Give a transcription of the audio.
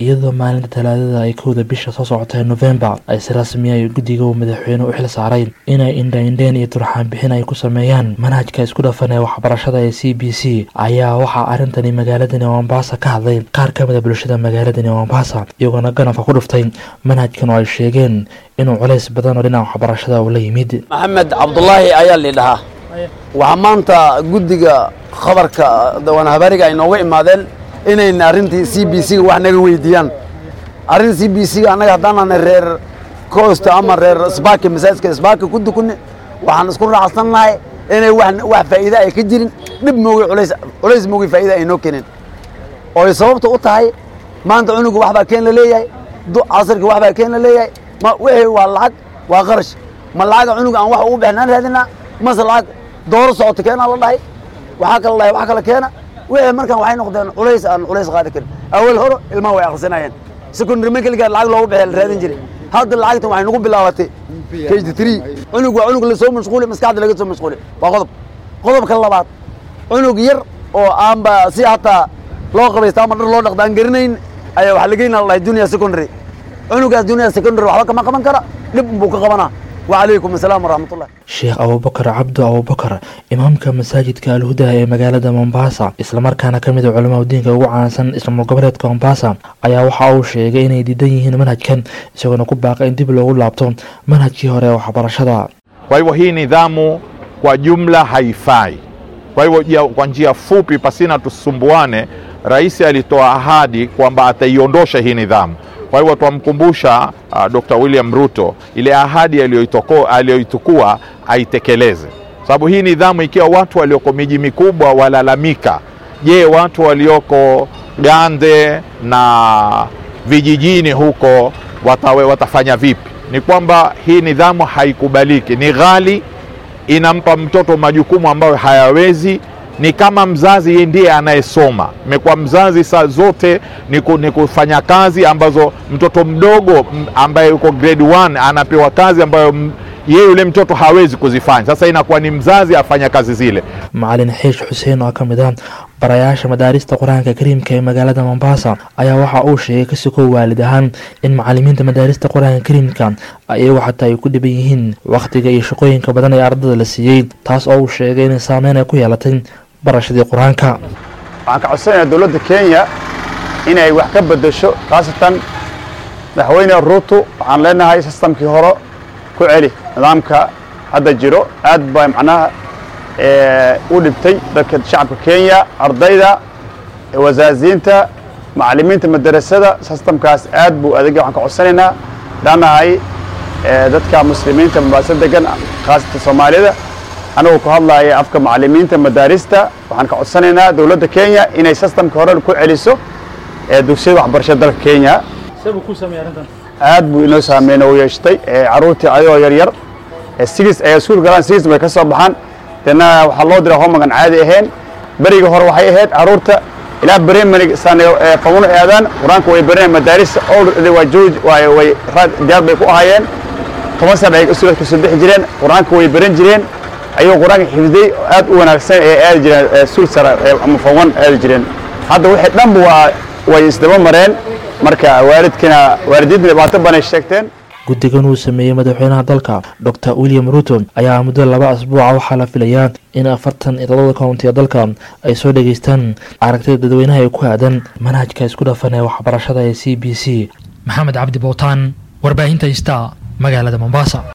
iyadoo maalinta talaadada ay kowda bisha soo socotay novembar ay si rasmiya ay guddiga uu madaxweyne u xil saaray inay indhaindheen iyo turxaan bixin ay ku sameeyaan manhajka isku dhafan ee waxbarashada ee c b c ayaa waxaa arrintani magaaladani mombasa ka hadlay qaar ka mida bulshada magaaladani mombasa iyagoona ganafka ku dhuftay manhajkan oo ay sheegeen inuu culays badan oo dhinaca waxbarashada uu la yimid maxamed cabdulaahi ayaa lidhahaa waxaa maanta guddiga khabarka dawanhabariga ay nooga imaadeen inayna arrintii c b c ga wax naga weydiiyaan arrin c b c ga annaga haddaanana reer coast ama reer sbaki masaajidka sbaki ku dukunni waxaan isku raacsannahay inay wax faa'iida ay ka jirin dhib moogay culays culays moogay faa'iida ay noo keeneen oo ay sababta u tahay maanta cunuga wax baa keen la leeyahay casirka wax baa keen la leeyahay ma wixii waa lacag waa qarash ma lacaga cunuga aan wax ugu bixnaan raadinaa mase lacag dooro socota keenaa la dhahay waxaa kala dhahay wax kala keena wixii markaan waxay noqdeen culays aan culays qaadi karin awal hore ilmaha way akhrisanayeen secondary medical lacag loogu bixiya la raadin jiray hadda lacagtan waxay nagu bilaabatay kg three cunug waa cunug lasoo mashquuli maskaxda laga soo mashquuli waa qodob qodobka labaad cunug yar oo aanba si hataa loo qabaysta ama dhar loo dhaqda aan garanayn ayaa waxaa lageynaa la dhahay junior secondary cunugaas junior secondary waxba kama qaban kara dhib buu ka qabanaa wacalaykum asalaam waraxmatullah sheekh abubakar cabdu abubakar imaamka masaajidka alhuda ee magaalada mombasa islamarkaana ka mid a culamada diinka ugu caansan islaamul goboleedka mombasa ayaa waxa uu sheegay inay diidan yihiin manhajkan isagoona ku baaqay in dib loogu laabto manhajkii hore ee waxbarashada kwa hivyo hii nidhamu kwa jumla haifai kwa hivyo kwa njia fupi pasina tusumbuane rais alitoa ahadi kwamba ataiondosha hii nidhamu kwa hivyo twamkumbusha uh, Dr. William Ruto ile ahadi aliyoitukua aitekeleze, sababu hii nidhamu, ikiwa watu walioko miji mikubwa walalamika, je, watu walioko Gande na vijijini huko watawe, watafanya vipi? Ni kwamba hii nidhamu haikubaliki, ni ghali, inampa mtoto majukumu ambayo hayawezi ni kama mzazi yeye ndiye anayesoma. Imekuwa mzazi saa zote ni kufanya kazi ambazo mtoto mdogo ambaye yuko grade 1 anapewa kazi ambayo yeye yule mtoto hawezi kuzifanya. Sasa inakuwa ni mzazi afanya kazi zile. macalin xiish xuseen oo ka mid ah barayaasha madaarista qur-aanka kariimka ee magaalada mombasa ayaa waxa uu sheegay ka sokow waalid ahaan in macalimiinta madaarista qur-aanka kariimka iyagu xataa ay ku dhiban yihiin wakhtiga iyo shaqooyinka badan ee ardada la siiyey taas oo uu sheegay inay saameyn ay ku yeelatay barashadii qur-aanka waxaan ka codsanayaa dowladda kenya inay wax ka beddesho khaasatan madaxweyne ruuto waxaan leenahay sistamkii hore ku celi nidaamka hadda jiro aad baa macnaha u dhibtay dadka shacabka kenya ardayda wasaasiinta macallimiinta madarasada sistamkaas aad buu adega waxaan ka codsanaynaa leannahay dadka muslimiinta mombaaso degan khaasatan soomaalida anagoo ku hadlaaya afka macallimiinta madaarista waxaan ka codsanaynaa dowladda kenya inay sistamka hore ku celiso dugsiyada waxbarashada dalka kenya aad buu inoo saameyn u yeeshtay caruurtii ayagoo yaryar sigis ay iskuul galaan sigis bay ka soo baxaan dena waxaa loo diraa homagan caadi ahayn beriga hore waxay ahayd caruurta ilaa beremani famuno aadaan qur-aanka way baranayaan madaarista already waa jooji way diyaar bay ku ahaayeen toban sana ay iskuulad kasoo bixi jireen qur-aanka way baran jireen ayagoo qur-aanka xifday aad u wanaagsan ee aadi jireen suul sara ama fawan aadi jireen hadda wixii dhanba waa way isdaba mareen marka waalidkina waalidiinta dhibaato banay sheegteen guddigan uu sameeyey madaxweynaha dalka docr william ruto ayaa muddo laba asbuuca waxaa la filayaa in afartan iyo todobada kownti ee dalka ay soo dhageystaan aragtida dadweynaha ee ku aadan manhajka isku dhafan ee waxbarashada ee c b c maxamed cabdi bowtaan warbaahinta ista magaalada mombasa